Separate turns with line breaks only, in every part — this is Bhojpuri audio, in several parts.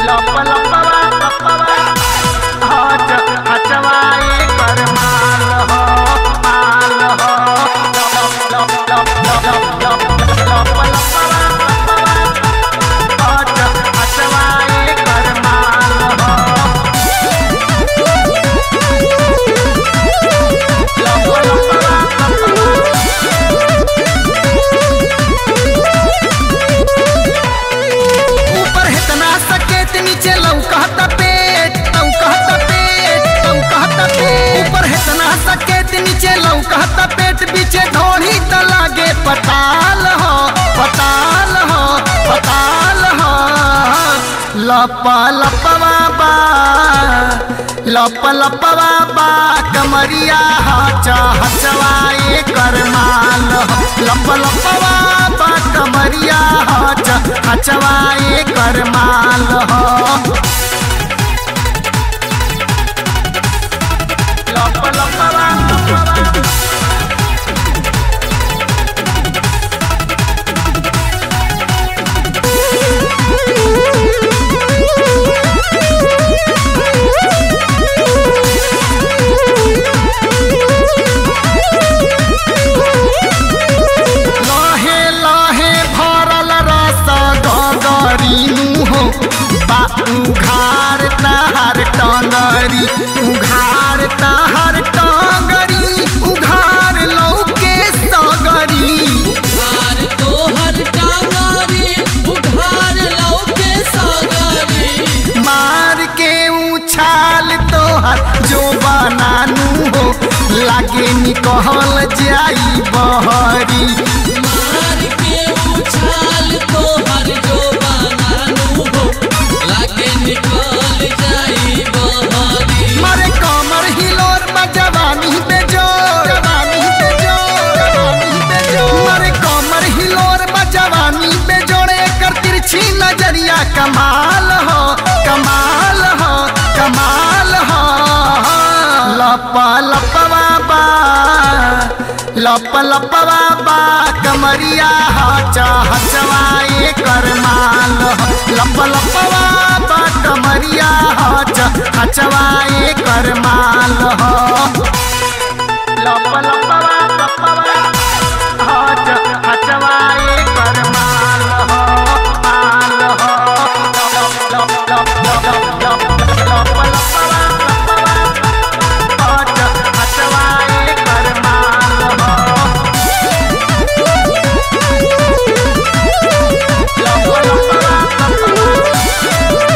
लप लपवा लपवा हच हचवाए कर माल हो माल हो लप लप लप लप लप लप लपवा लपवा हच हचवाए कर माल हो लप लपवा लपवा
ऊपर इतना सकेत नीचे लौकत पेट लौकत पेट लौकत पेट ऊपर इतना सकेत नीचे लौकत पेट पीछे ढोड़ी त लागे पताल हो पताल हो पताल हो लप लपवा बा लप लपवा बा कमरिया हचा हचवाए कर माल हो लप लपवा बा कमरिया हचा हचवाए कर माल हो
लप लपवा लपवा
लाहे लाहे भरल रस गगरीनु हो बा उघार तहर टंगरी उघार तहर टंगरी उघार लौके सगरी
उघार तोहर टांगारी उघार लौके सागरी
मार के उछाल तोहर जो बनानू हो लागे निकल जाई बहरी
मार के उछाल तोहर जो बनानू हो लागे निकल जाई बहारी
मारे कमर हिलोर बा जवानी पे जोर जवानी पे जोर जवानी पे जोर मारे कमर हिलोर बा जवानी पे जोड़े कर तिरछी नजरिया कमाल हो कमाल हो कमाल हो लप लपवा बा लप लपवा बा कमरिया हचा हचवाए कर माल हो लप लपवा बा कमरिया हचा हचवाए कर माल हो
लप लपवा लपवा हच हचवाए कर माल हो माल हो लप लप लप लप लप लप लपवा लपवा हच हचवाए कर माल हो लप लपवा लपवा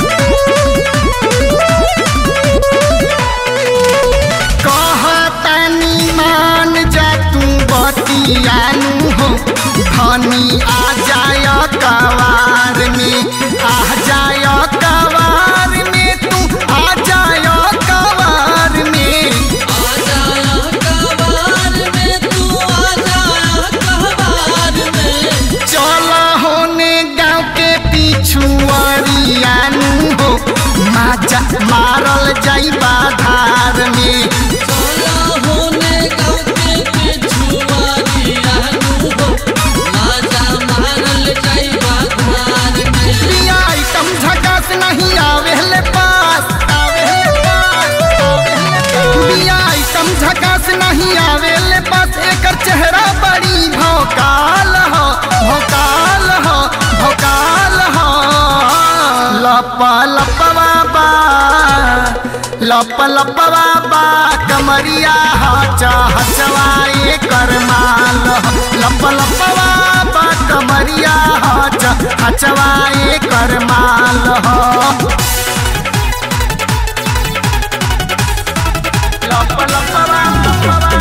कहतनी मान जा तू बतियानु हो धनी आ जाय कवार में आ जाय कवार में तू आ जाय कवार में
आ जाया कबार में तू आ जाया कबार में
चल होने गाँव के पिछुआरियानु हो माजा मारल जाई बाधार में
चला होने गाँव के पिछुआरी आनू हो माजा मारल जाई बाधार में
बिया आइटम झकास नहीं आवेले पास आवेले पास आवेले पास। बिया आइटम झकास नहीं आवेले पास एकर चेहरा बड़ी भौकाल हो भौकाल हो भौकाल हो लप लपवा बा लप लपवा बा कमरिया हचा हचवाए कर माल हो लप लपवा बा कमरिया हचा हचवाए कर माल हो
लप लपवा लपवा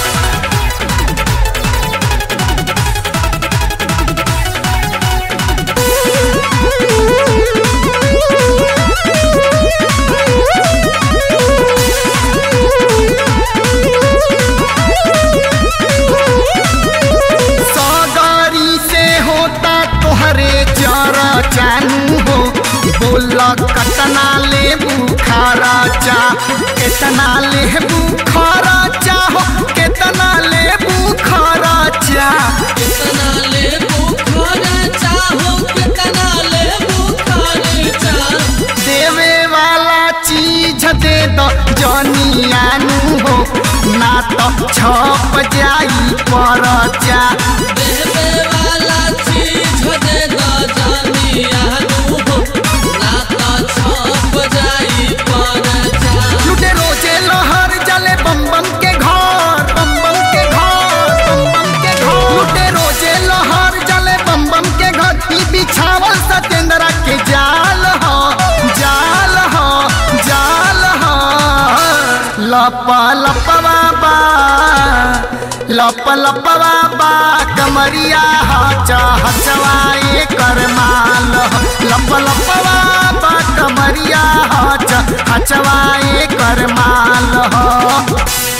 सगारी से होता तोहरे जरा जानू हो बोला कतना ले बुखारा चा कितना ले बुखारा चा हो कितना ले बुखारा चा
कितना ले बुखार चाहो कितना ले बुखार चाह
छप जाई परचा
देवे वाला चीज दे द जानिया नु हो ना तो छप जाई परचा
लुटे रोजे लहर जले बम बम के घर बम बम के घर बम बम के घर लुटे रोजे लहर जले बम बम के घर ई बिछावल सतेंद्रा के जाल हो जाल हो जाल हो लपा लपवा बा लप लपवा बा कमरिया हचा हचवाए कर माल हो लप लपवा बा कमरिया हचा हचवाए कर माल हो